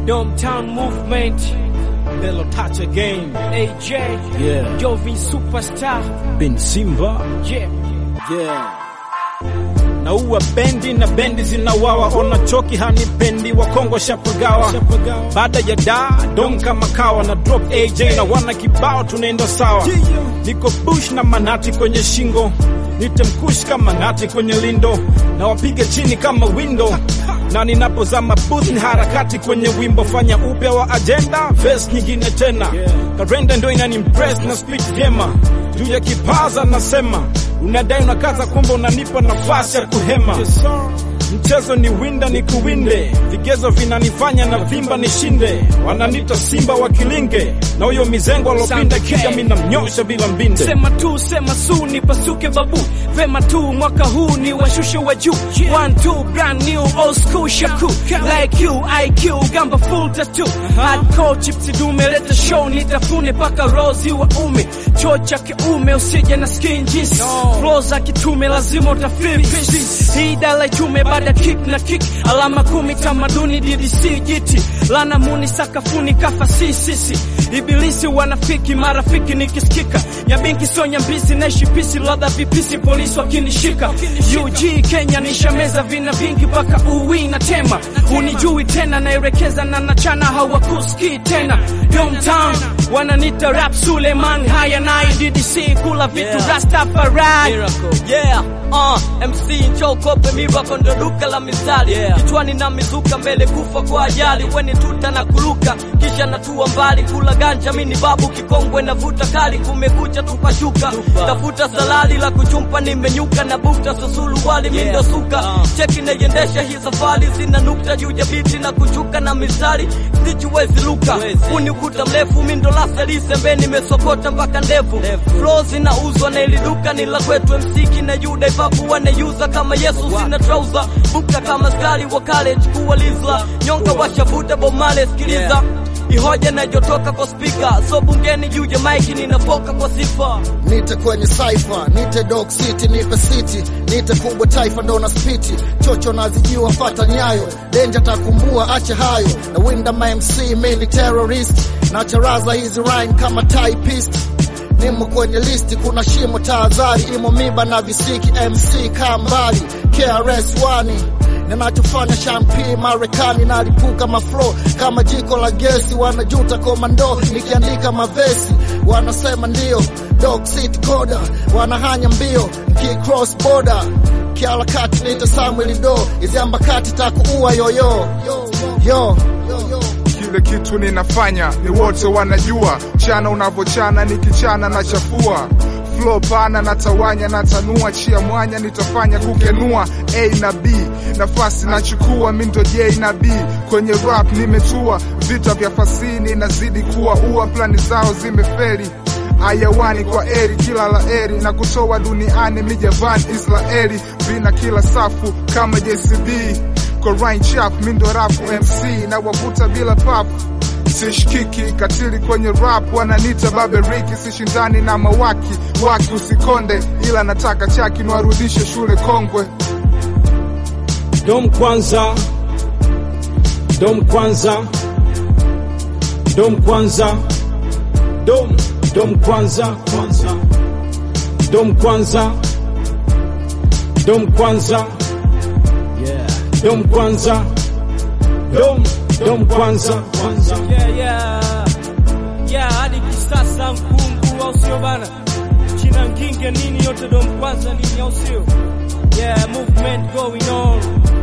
Domtown movement. Bello touch again. AJ. Yeah. Jovi superstar. Ben Simba. Yeah. Yeah. Na uwa bendi na bendi zinawawa, ona choki hanipendi, wakongo shapagawa. Baada ya da dom kama kawa na drop AJ na wana kibao, tunaenda sawa. Niko bush na manati kwenye shingo, nitemkush kama nati kwenye lindo, na wapige chini kama window na ninapozama booth ni harakati kwenye wimbo, fanya upya wa agenda, verse nyingine tena. Karenda ndo inanimpress na speak vyema juu ya kipaza, nasema unadai unakaza, kumbe unanipa nafasi ya kuhema. Mchezo ni winda ni kuwinde, vigezo vinanifanya na vimba nishinde. Wananita simba wa kilinge, na huyo mizengo alopinda kija minamnyosha bila mbinde. Sema tu, sema su, nipasuke babu. Vema tu, mwaka huu ni washushe wa juu. One, two, brand new, old school shaku. Like you, IQ, gamba full tattoo. Hardcore chips dume, leta show, nitafune paka rozi wa ume. Choo cha kiume, usije na skin jeans. Flow za kitume, lazima utafeel peace. Hii dala chume, baada kick na kick. Alama kumi, tamaduni, DDC, jiti. Lana muni, sakafuni, kafa si sisi. Ibilisi wanafiki, marafiki nikisikika. Ya benki sonya mbizi, naishi pisi, ladha vipisi, polisi wakinishika. UG Kenya nishameza vina vingi mpaka uwi na tema. Unijui tena, naelekeza na nachana, hawakusikii tena. Domtown wananita rap Suleiman, haya naye DDC, kula vitu Yeah. Rastafari. Miracle. Yeah. Uh, MC nchokope miracle ndo duka la misali Yeah. kichwani na mizuka mbele kufa kwa ajali weni tuta na kuruka kisha natua mbali kula ganja mini babu kikongwe navuta kali kumekucha tupashuka tafuta salali la kuchumpa nimenyuka na bukta susulu wali mindo suka Uh. cheki naiendesha hii safari zina nukta juu ya biti na kuchuka na mistari sichiwezi luka uni ukuta mrefu mindo laselise mbe nimesokota mpaka ndevu flow zinauzwa na ili duka ni la kwetu msiki na juda ipapu wanayuza kama yesu sina trouser bukta kama skali wa college kuwalizla nyonga washavuta bomale sikiliza ihoja najotoka kwa spika so bungeni juu ya maiki ninapoka kwa sifa nite kwenye cypher, nite dog city, nipe city, nite kubwa taifa ndo na spiti, chocho nazijua fata nyayo, denja takumbua ache hayo, na winda ma MC mini terrorist, na charaza hizi rhyme kama typist nimo kwenye listi, kuna shimo tahadhari, imo miba na visiki, MC kambali, KRS wani ninachofanya shampi Marekani nalipuka maflo kama jiko la gesi, wanajuta komando nikiandika mavesi, wanasema ndio dog city coda, wanahanya mbio ki cross border kiharakati nita Samuel do iziambakati takuua yoyo yo kile kitu ninafanya ni wote wanajua, chana unavochana nikichana na chafua flow pana natawanya natanua chia mwanya nitafanya kukenua A na B nafasi nachukua mindo J na B kwenye rap nimetua vita vya fasini nazidi kuwa ua plani zao zimeferi ayawani kwa eri kila la eri na kutoa duniani mijavan Israeli vina kila safu kama JCB Korain chap mindo rafu MC na wavuta bila pafu sishikiki katili kwenye rap wananita baberiki sishindani na mawaki waki usikonde ila nataka chaki niwarudishe shule kongwe Dom kwanza, dom kwanza, dom kwanza, dom dom kwanza, kwanza, dom kwanza, dom kwanza, yeah, dom kwanza, dom dom kwanza, kwanza. Yeah, yeah. Yeah, hadi kisasa mkungu au sio bana? China nginge nini yote dom kwanza nini au sio? Yeah, movement going on.